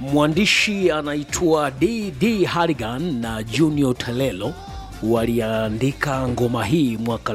mwandishi anaitwa dd harrigan na junior talelo waliandika ngoma hii mwaka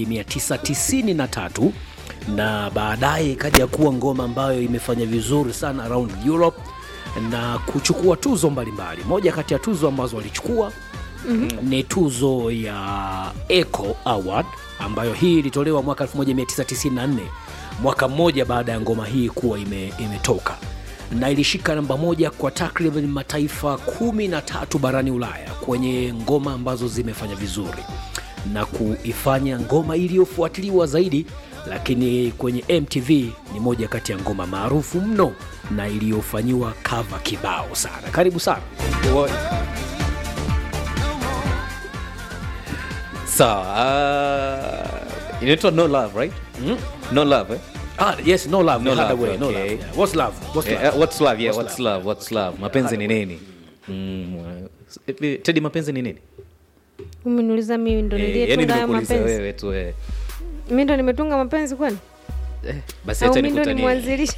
1993 na baadaye ikaja kuwa ngoma ambayo imefanya vizuri sana around europe na kuchukua tuzo mbalimbali moja kati ya tuzo ambazo walichukua mm-hmm. ni tuzo ya eco award ambayo hii ilitolewa mwaka 1994 mwaka mmoja baada ya ngoma hii kuwa ime, imetoka na ilishika namba moja kwa takriban mataifa kumi na tatu barani ulaya kwenye ngoma ambazo zimefanya vizuri na kuifanya ngoma iliyofuatiliwa zaidi lakini kwenye mtv ni moja kati ya ngoma maarufu mno na iliyofanyiwa kava kibao sana karibu sana Wa- sawa uh, inaitwa no love right no love eh? ah, yes no love No no love, love, no okay. love. Yeah. what's love what's Eh, love eh, what's love yeah What's what's love what's love mapenzi ni nini mm, eh, tedi mapenzi ni nini umeniuliza mimi ndo Eh, yani niliyetunga hayo nimekuuliza mapenzi wewe tu eh. mi ndo nimetunga mapenzi kwani Eh, basi au acha mi ndo ni nikutanie. mwanzilishi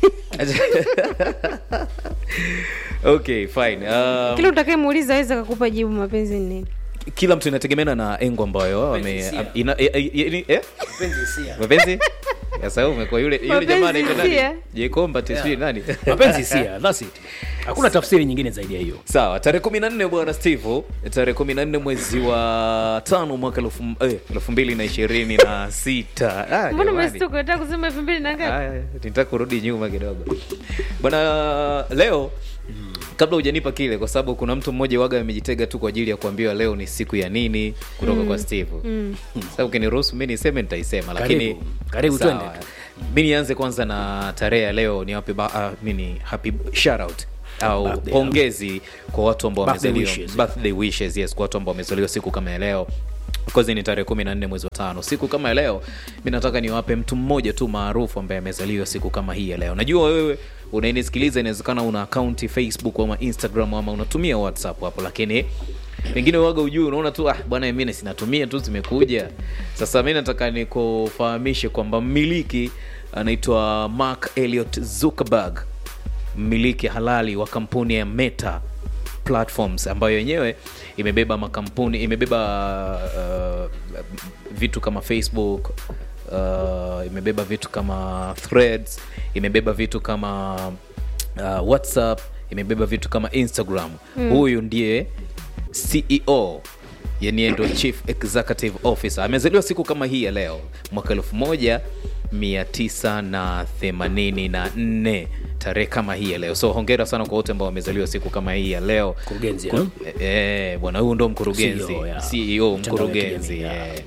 okay fine um, kila utakayemuuliza aweza kakupa jibu mapenzi ni nini kila mtu inategemeana na engo ambayo ame- hisia. ina- eh, eh, eh, eh? mapenzi sasa wewe umekuwa yule yule Mapenzi jamaa anaitwa nani hisia. jekomba tisijui nani mapenzi hisia that's it hakuna tafsiri nyingine zaidi ya hiyo sawa tarehe kumi na nne bwana steve tarehe kumi na nne mwezi wa tano mwaka elfu eh, elfu mbili na ishirini na sita Ah, mbona jamani. umestuka unataka kusema elfu mbili na ngapi Aya, nitaka kurudi nyuma kidogo bwana leo kabla hujanipa kile kwa sababu kuna mtu mmoja waga amejitega tu kwa ajili ya kuambiwa leo ni siku ya nini kutoka mm. kwa steve mm. sasa ukiniruhusu mi niseme nitaisema lakini Karibu. Karibu, Sawa. twende tu. mi nianze kwanza na tarehe ya leo ni wape uh, mini happy shoutout au Birthday, pongezi kwa watu ambao Birthday wamezaliwa wishes. birthday wishes yes kwa watu ambao wamezaliwa siku kama ya leo kozi ni tarehe kumi na nne mwezi wa tano siku kama ya leo mi nataka niwape mtu mmoja tu maarufu ambaye amezaliwa siku kama hii ya leo najua wewe unainisikiliza inawezekana una akaunti facebook ama instagram ama unatumia whatsapp hapo lakini pengine waga ujui unaona tu ah, bwana mimi sinatumia tu zimekuja sasa mi nataka nikufahamishe kwamba mmiliki anaitwa mark eliot zuckerberg mmiliki halali wa kampuni ya meta platforms ambayo yenyewe imebeba makampuni imebeba uh, vitu kama facebook uh, imebeba vitu kama threads imebeba vitu kama uh, whatsapp imebeba vitu kama instagram mm. huyu ndiye ceo yani yeye ndo chief executive officer amezaliwa siku kama hii ya leo mwaka elfu moja 984 tarehe kama hii ya leo so hongera sana kwa wote ambao wamezaliwa siku kama hii ya leo Mkurugenzi, Ku- eh? eh, bwana huyu ndo mkurugenzi CEO, ya. ceo Mtandao ya mkurugenzi kijamii, ya. eh.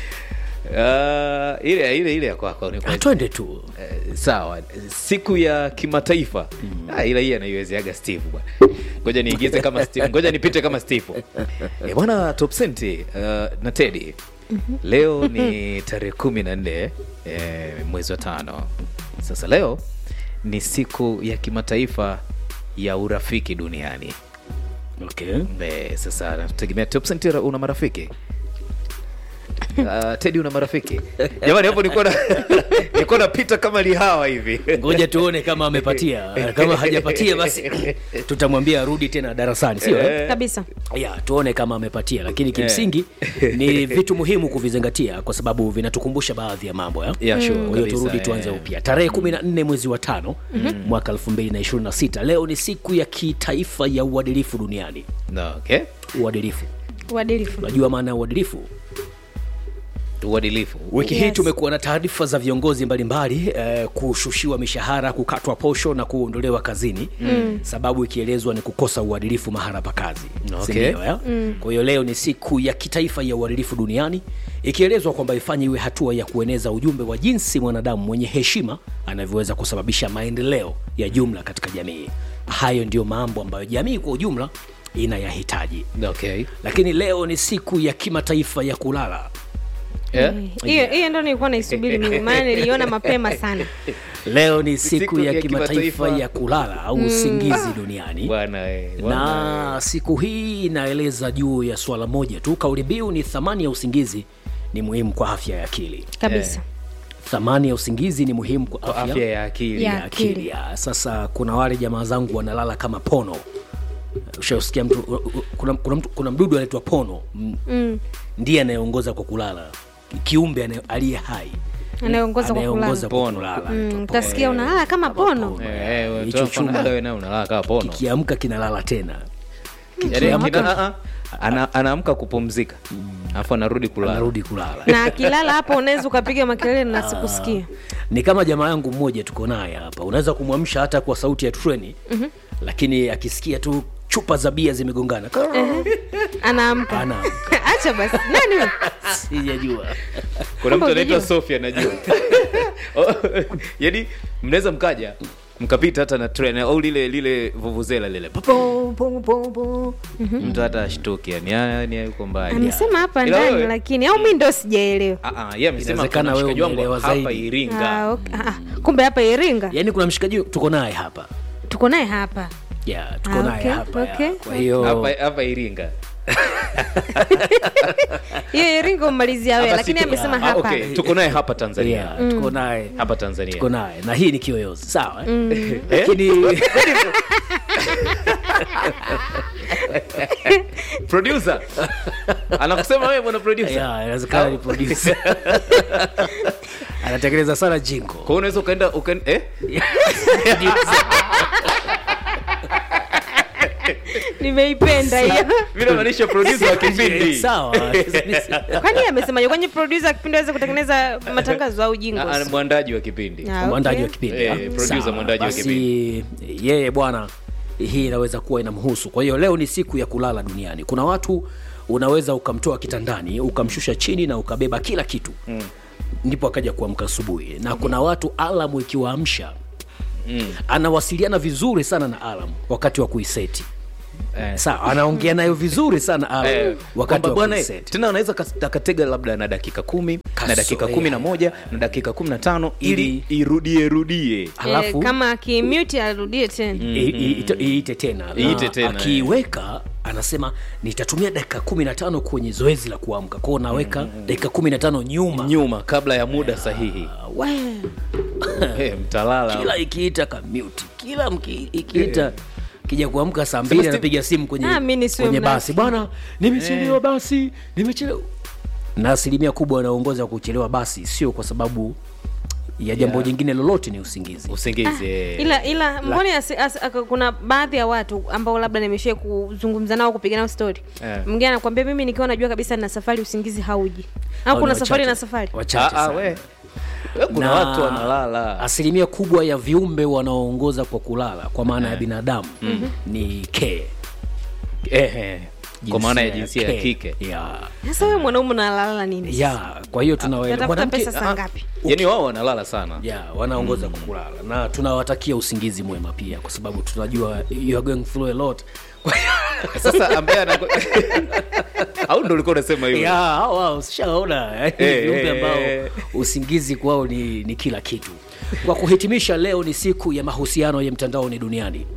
Uh, ile ile ile ya kwako ni kwa- Ah, twende tu Eh, sawa siku ya kimataifa ah, ila hii anaiwezeaga steve bwana ngoja niigize kama steve ngoja nipite kama steve eh, bwana top senti uh, na tedi leo ni tarehe kumi na nne eh, mwezi wa tano sasa leo ni siku ya kimataifa ya urafiki duniani okay. Eh, sasa nategemea top senti una marafiki Uh, tedi una marafiki jamani hapo nilikuwa na- nilikuwa napita kama lihawa hivi ngoja tuone kama amepatia kama hajapatia basi tutamwambia arudi tena darasani sio eh? kabisa ya tuone kama amepatia lakini kimsingi ni vitu muhimu kuvizingatia kwa sababu vinatukumbusha baadhi ya mambo ya Yeah, sure, kwa hiyo kabisa, turudi eh. tuanze upya tarehe kumi na nne mwezi wa tano mwaka elfu mbili na ishirini na sita leo ni siku ya kitaifa ya uadilifu duniani no, okay. uadilifu uadilifu unajua maana ya uadilifu uadilifu wiki hii Yes. tumekuwa na taarifa za viongozi mbalimbali eh, kushushiwa mishahara kukatwa posho na kuondolewa kazini mm. sababu ikielezwa ni kukosa uadilifu mahala pa kazi Okay. Sindio, ya? kwa hiyo leo ni siku ya kitaifa ya uadilifu duniani ikielezwa kwamba ifanye iwe hatua ya kueneza ujumbe wa jinsi mwanadamu mwenye heshima anavyoweza kusababisha maendeleo ya jumla katika jamii hayo ndiyo mambo ambayo jamii kwa ujumla inayahitaji okay. lakini leo ni siku ya kimataifa ya kulala yeah? hiyo hiyo ndo nilikuwa naisubiri mimi maana niliona mapema sana leo ni siku, Siku ya, ya kimataifa kimataifa ya kulala au usingizi duniani bwana eh, bwana, na siku hii inaeleza juu ya swala moja tu kauli mbiu ni thamani ya usingizi ni muhimu kwa afya ya akili kabisa thamani ya usingizi ni muhimu kwa Kwa afya, afya ya akili Ya ya akili. Ya, Sasa kuna wale jamaa zangu wanalala kama pono. Ushasikia mtu kuna, kuna, mtu, kuna mdudu anaitwa pono mm. Mm. ndiye anayeongoza kwa kulala, kiumbe anaye- aliye hai anayeongoza kwa anayeongoza kulala kwa Pono. kulala. Mm, anaitwa utasikia unalala kama pono Eh, eh, wewe Hicho toa mfano, chuma. wewe nawe unalala kama pono kikiamka kinalala tena Yaani, kikiamka- kina- ah, ah, ana- anaamka kupumzika alafu anarudi kulala anarudi kulala na akilala hapo unaweza ukapiga makelele na sikusikia ni kama jamaa yangu mmoja tuko naye hapa unaweza kumwamsha hata kwa sauti ya treni mm-hmm. lakini akisikia tu chupa za bia zimegongana anaamka Ana- acha basi nani huyo? sijajua kuna mtu Kumbe anaitwa unajua. sofia najua Oh, yaani mnaweza mkaja mkapita hata na tren au lile lile vuvuzela lile Po, po, po, po, po. mtu hata ashtuki yani yani yuko mbali amesema hapa Ila ndani wewe- lakini au mi ndo sijaelewa Ah, ah, yeye amesema Inawezekana kuna wewe mshikaji wangu umeelewa hapa zaidi. iringa Ah, okay. Ah, kumbe hapa iringa yaani kuna mshikaji tuko naye hapa tuko naye hapa yeah, tuko Ah, naye okay, hapa okay, ya. kwa hiyo hapa hapa iringa hiyo iringa umalizia wewe Hapa lakini si tu- amesema ah, hapa okay, tuko naye hapa tanzania yeah, tuko naye hapa tanzania tuko naye na hii ni kiyoyozi sawa eh? lakini producer anakusema wewe bwana producer yeah, inawezekana ni producer anatengeneza sana jingo kwa hiyo unaweza ukaenda ukaenda eh nimeipenda hiyo mimi namaanisha producer wa kipindi sawa kwani amesemaje kwenye producer kipindi aweze kutengeneza matangazo au Ah, ah, jingles mwandaji wa kipindi Ah, mwandaji okay. wa kipindi Eh, ah, producer sawa. mwandaji wa Basi, yeye bwana hii inaweza kuwa inamhusu kwa hiyo leo ni siku ya kulala duniani kuna watu unaweza ukamtoa kitandani ukamshusha chini na ukabeba kila kitu mm. ndipo akaja kuamka asubuhi na kuna watu alamu ikiwaamsha mm. anawasiliana vizuri sana na alam wakati wa kuiseti Eh. sawa anaongea nayo vizuri sana alam Eh, wakati kwamba wa bwana kuiseti tena anaweza kas- akatega labda na dakika kumi na Kaso- dakika eh, kumi na moja na dakika kumi na tano ili irudie rudie alafu eh, kama akimute arudie tena I- i- ite- iite tena Na Iite tena, akiiweka anasema nitatumia dakika kumi na tano kwenye zoezi la kuamka kwao naweka dakika kumi na tano nyuma nyuma kabla ya muda sahihi Ah, we, Eh, mtalala kila ikiita kamuti kila mki- ikiita kija kuamka saa mbili Steve- anapiga simu kwenye, Ah, mi nisiwe kwenye mnafiki. basi bwana nimechelewa basi nimechelewa na asilimia kubwa wanaongoza kuchelewa basi sio kwa sababu ya jambo Yeah. jingine lolote ni usingizi usingizi eh. ila ila mbone asi- asi- aka- kuna baadhi ya watu ambao labda nimeshia kuzungumza nao kupiga nao story Eh. mwingine anakwambia mimi nikiwa najua kabisa na safari usingizi hauji au Hao kuna ni safari wachache. na safari wachache Ah, ah, sana. we. We, kuna Na watu wanalala asilimia kubwa ya viumbe wanaoongoza kwa kulala kwa maana ya binadamu ni ke Ehe. kwa maana ya jinsia ya ke. kike ya sasa wewe mwanaume unalala nini ya kwa hiyo tunawaele- Unatafuta mwanamke- pesa saa ah, ngapi yaani wao wanalala sana ya wanaongoza kwa kulala na tunawatakia usingizi mwema pia kwa sababu tunajua you are going through a lot sasa ambaye anaku- au ndo ulikuwa unasema hivyo ya hao hao ushaona yaani Eh, viumbe eh, ambao eh. usingizi kwao ni, ni kila kitu kwa kuhitimisha leo ni siku ya mahusiano ya mtandaoni duniani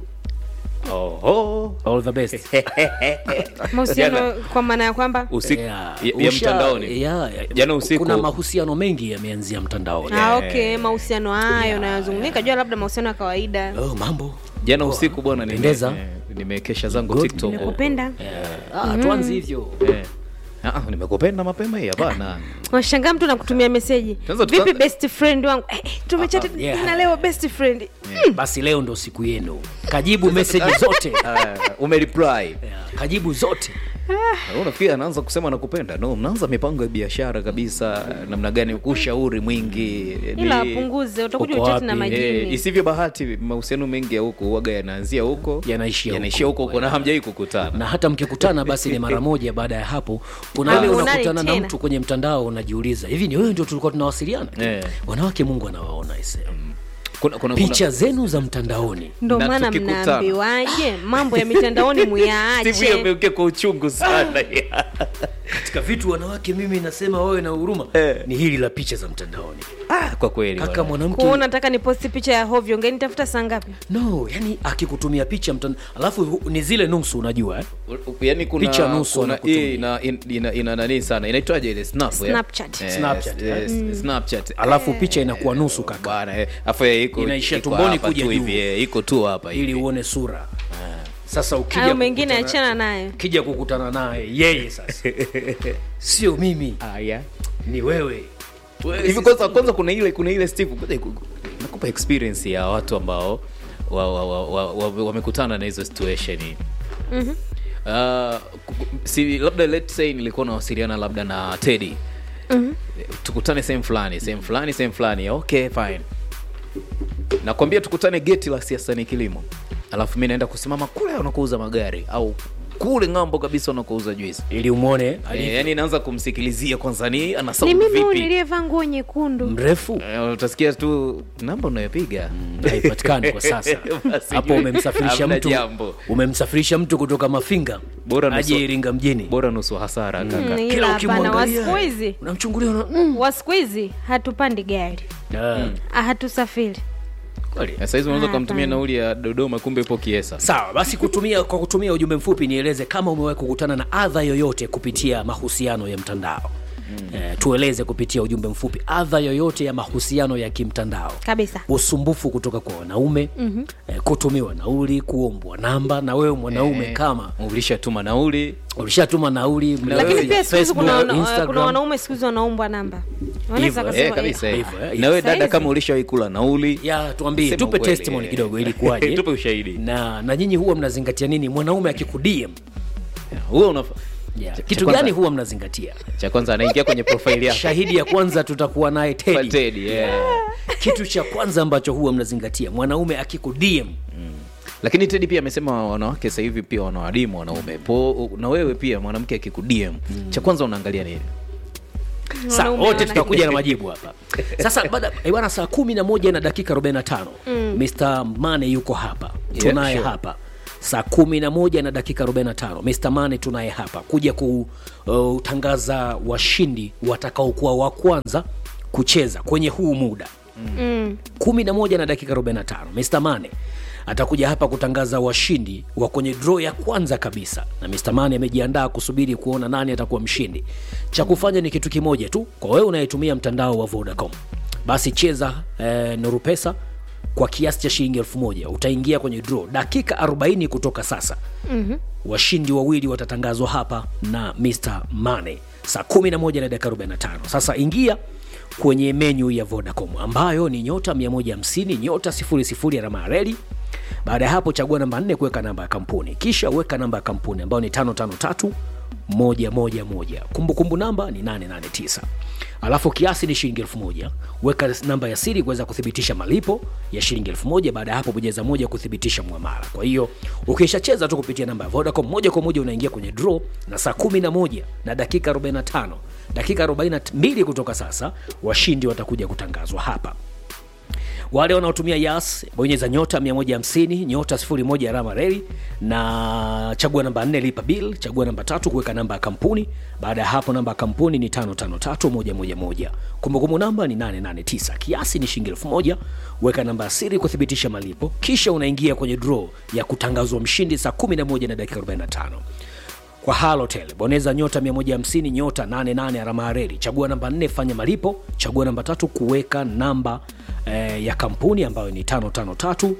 Oho. all the best mahusiano kwa maana ya kwamba usiku Yeah. ya, ya Usha- mtandaoni yeah, yeah. Jana usiku- kuna mahusiano mengi yameanzia mtandaoni ah, okay mahusiano hayo nayazungumzia kajua labda mahusiano ya kawaida oh, mambo jana usiku bwana nime- Pendeza. eh, nimekesha zangu Good. tiktok nimekupenda ah, tuanze hivyo Eh. Ah, ah, nimekupenda mapema hii hapana washangaa mtu nakutumia meseji Kwanza tuka- vipi best friend wangu eh, eh, tumechati Ah, yeah. na leo best friend basi leo ndo siku yenu kajibu meseji zote Ah, umereply Yeah, kajibu zote Ah, unafikiri anaanza kusema nakupenda no mnaanza mipango ya biashara kabisa namna gani ushauri mwingi ila ni- apunguze utakuja Uko uchati na wapi? Eh, majini isivyo bahati mahusiano mengi ya huko huaga yanaanzia huko Yanaishia yanaishia huko. huko huko na hamjai kukutana na hata mkikutana basi ni mara moja baada ya hapo kuna Ah, ile unani unakutana na tena? mtu kwenye mtandao unajiuliza hivi ni wewe ndio tulikuwa tunawasiliana Eh. wanawake mungu anawaona ise kuna, kuna, picha zenu za mtandaoni ndo Na maana tukikutana. mnaambiwaje mambo ya mitandaoni Steve muyaache ameukia kwa uchungu sana katika vitu wanawake mimi nasema wawe na huruma ni hili la picha za mtandaoni ah, kwa kweli kaka bwana. mwanamke kuona nataka ni posti picha ya hovyo ngenitafuta saa ngapi no yani akikutumia picha mtandao alafu hu- ni zile nusu unajua eh? U- u- yani kuna Picha nusu kuna wanakutumia. hii ina, ina, ina, ina nani sana inaitwaje ile snap eh? Snapchat. Eh, Snapchat, eh, eh? s- Snapchat alafu picha inakuwa nusu kaka bwana eh, afu eh, iko Inaishia iko tumboni hapa kuja tu juu. hivi eh, iko tu hapa ili hivi uone sura sasa ukija hayo mengine kukutana- achana nayo ukija kukutana naye yeye sasa sio mimi haya ni wewe hivi kwanza kwanza kuna ile kuna ile Steve kwanza iku- nakupa experience ya watu ambao wa- wa- wa- wa- wa- wamekutana na hizo situation mm-hmm. uh, ku- ku- si labda let's say nilikuwa nawasiliana labda na Teddy mm-hmm. tukutane sehemu fulani sehemu fulani sehemu fulani okay fine nakwambia tukutane geti la siasa ni kilimo alafu mi naenda kusimama kule wanakouza magari au kule ng'ambo kabisa wanakouza juisi ili umwone Eh, yani naanza kumsikilizia kwanza ni ana ni sound mimi huyu vipi niliyevaa nguo nyekundu mrefu Eh, utasikia tu namba unayopiga haipatikani kwa sasa Basi hapo juu, umemsafirisha hamna mtu jambo. umemsafirisha mtu kutoka mafinga Bora aje nusu- iringa mjini bora nusu hasara kaka Mm, Kila ila hapana wa ukimwangalia, siku hizi unamchungulia una, mm. wa siku hizi hatupandi gari Ah, Ah, hatusafiri kweli. Eh, saizi unaweza Ah, ukamtumia hapana. nauli ya dodoma kumbe ipo kiesa sawa basi kutumia kwa kutumia ujumbe mfupi nieleze kama umewahi kukutana na adha yoyote kupitia mahusiano ya mtandao Eh, tueleze kupitia ujumbe mfupi adha yoyote ya mahusiano ya kimtandao kabisa usumbufu kutoka kwa wanaume mm-hmm. eh, kutumiwa nauli kuombwa namba na wewe mwanaume Eh, kama ulishatuma nauli ulishatuma nauli mna- lakini wewe, pia siku hizi Facebook, kuna, wana- Instagram. kuna wanaume siku hizi wanaombwa namba wanaweza Hivyo, wakasema, eh, kabisa eh, eh. hivyo, eh. na wewe dada Saizi. kama ulishawahi kula nauli ya tuambie Sema tupe ukweli, testimony eh. kidogo ili kuwaje Tupe ushahidi. na na nyinyi huwa mnazingatia nini mwanaume akikudm huo unafa yeah. Cha- kitu cha kwanza- gani huwa mnazingatia cha kwanza anaingia kwenye profile yako shahidi ya kwanza tutakuwa naye Kwa tedi Teddy, yeah. kitu cha kwanza ambacho huwa mnazingatia mwanaume akikudm lakini tedi pia amesema wanawake sasa hivi pia wanawadimu wanaume po na wewe pia mwanamke akikudm cha kwanza unaangalia nini Sa, Wanaume wote wana- tutakuja na majibu hapa sasa baada eh, bwana saa kumi na moja na dakika 45 Mr. Mane yuko hapa Yeah, tunaye sure. hapa saa kumi na moja na dakika 45 Mr. Mane tunaye hapa kuja kutangaza washindi watakaokuwa wa kwanza kucheza kwenye huu muda mm. kumi na moja na dakika 45 Mr. Mane atakuja hapa kutangaza washindi wa kwenye draw ya kwanza kabisa, na Mr. Mane amejiandaa kusubiri kuona nani atakuwa mshindi. Cha kufanya ni kitu kimoja tu, kwa wewe unayetumia mtandao wa Vodacom, basi cheza eh, Nuru Pesa kwa kiasi cha shilingi elfu moja utaingia kwenye draw dakika 40 kutoka sasa. mm-hmm. washindi wawili watatangazwa hapa na Mr. Mane saa 11 na dakika 45. Sasa ingia kwenye menyu ya Vodacom ambayo ni nyota 150 nyota 00 alama ya reli. Baada ya hapo chagua namba 4 kuweka namba ya kampuni, kisha weka namba ya kampuni ambayo ni 553 moja moja moja. Kumbukumbu namba ni 889 alafu kiasi ni shilingi elfu moja. Weka namba ya siri kuweza kuthibitisha malipo ya shilingi elfu moja. Baada ya hapo bonyeza moja kuthibitisha muamala. Kwa hiyo ukishacheza tu kupitia namba ya Vodacom moja kwa moja unaingia kwenye draw, na saa 11 na dakika 45 dakika 42 kutoka sasa washindi watakuja kutangazwa hapa wale wanaotumia yas bonyeza nyota 150 nyota 01 alama reli na chagua namba 4 lipa bill chagua namba tatu kuweka namba ya kampuni baada ya hapo namba ya kampuni ni 553111 kumbukumbu namba ni 889 kiasi ni shilingi 1000 weka namba ya siri kuthibitisha malipo kisha unaingia kwenye draw ya kutangazwa mshindi saa 11 na dakika 45 kwa halotel boneza nyota 150 nyota 88 alama ya reli chagua namba 4 fanya malipo chagua namba tatu kuweka namba eh, ya kampuni ambayo ni 553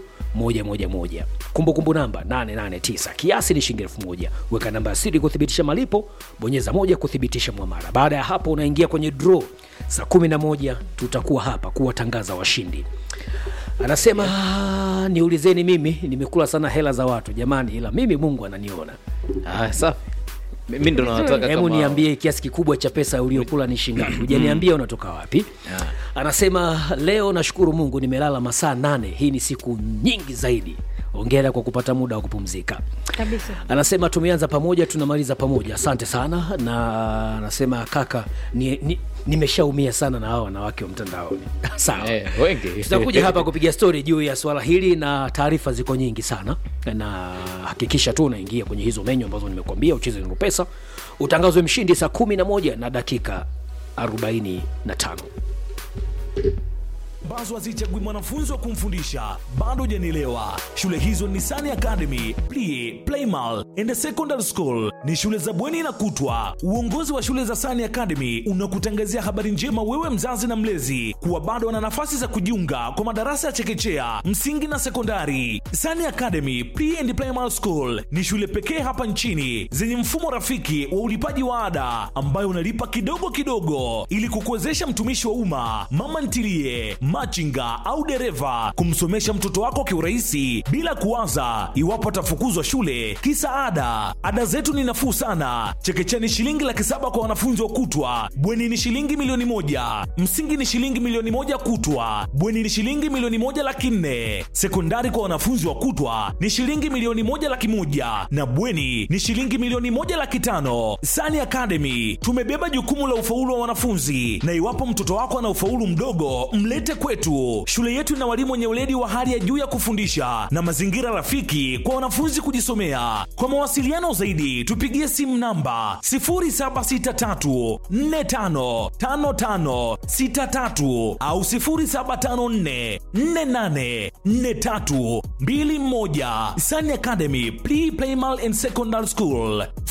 111 kumbukumbu namba 889 kiasi ni shilingi 1000 weka namba ya siri kuthibitisha malipo bonyeza moja kuthibitisha mwamara baada ya hapo unaingia kwenye draw saa 11 tutakuwa hapa kuwatangaza washindi anasema "Ah, niulizeni mimi nimekula sana hela za watu jamani ila mimi mungu ananiona ah, safi mi ndo nawataka hebu kama niambie kiasi kikubwa cha pesa uliokula ni shingapi hujaniambia unatoka wapi anasema leo nashukuru mungu nimelala masaa nane hii ni siku nyingi zaidi ongera kwa kupata muda wa kupumzika kabisa anasema tumeanza pamoja tunamaliza pamoja asante sana na anasema kaka ni, ni, nimeshaumia sana na hawa wanawake wa mtandaoni sawa Eh, wengi tutakuja hapa kupiga stori juu ya swala hili na taarifa ziko nyingi sana na hakikisha tu unaingia kwenye hizo menyu ambazo nimekuambia ucheze nuru pesa utangazwe mshindi saa kumi na moja na dakika 45 ambazo hazichagui mwanafunzi wa kumfundisha bado hujanielewa shule hizo ni Sani academy Plie, playmal and secondary school ni shule za bweni na kutwa uongozi wa shule za Sani academy unakutangazia habari njema wewe mzazi na mlezi kuwa bado wana nafasi za kujiunga kwa madarasa ya chekechea msingi na sekondari Sani academy Pre and Primary school ni shule pekee hapa nchini zenye mfumo rafiki wa ulipaji wa ada ambayo unalipa kidogo kidogo ili kukuwezesha mtumishi wa umma mama ntilie machinga au dereva kumsomesha mtoto wako kiurahisi bila kuwaza iwapo atafukuzwa shule kisa ada ada zetu ni nafuu sana chekechea ni shilingi laki saba kwa wanafunzi wa kutwa bweni ni shilingi milioni moja msingi ni shilingi milioni moja kutwa bweni ni shilingi milioni moja laki nne sekondari kwa wanafunzi wa kutwa ni shilingi milioni moja laki moja na bweni ni shilingi milioni moja laki tano sani academy tumebeba jukumu la ufaulu wa wanafunzi na iwapo mtoto wako ana ufaulu mdogo mlete kwetu shule yetu ina walimu wenye weledi wa hali ya juu ya kufundisha na mazingira rafiki kwa wanafunzi kujisomea kwa mawasiliano zaidi tupigie simu namba 0763455563 au 0754484321 Sani Academy Pre Primal and Secondary School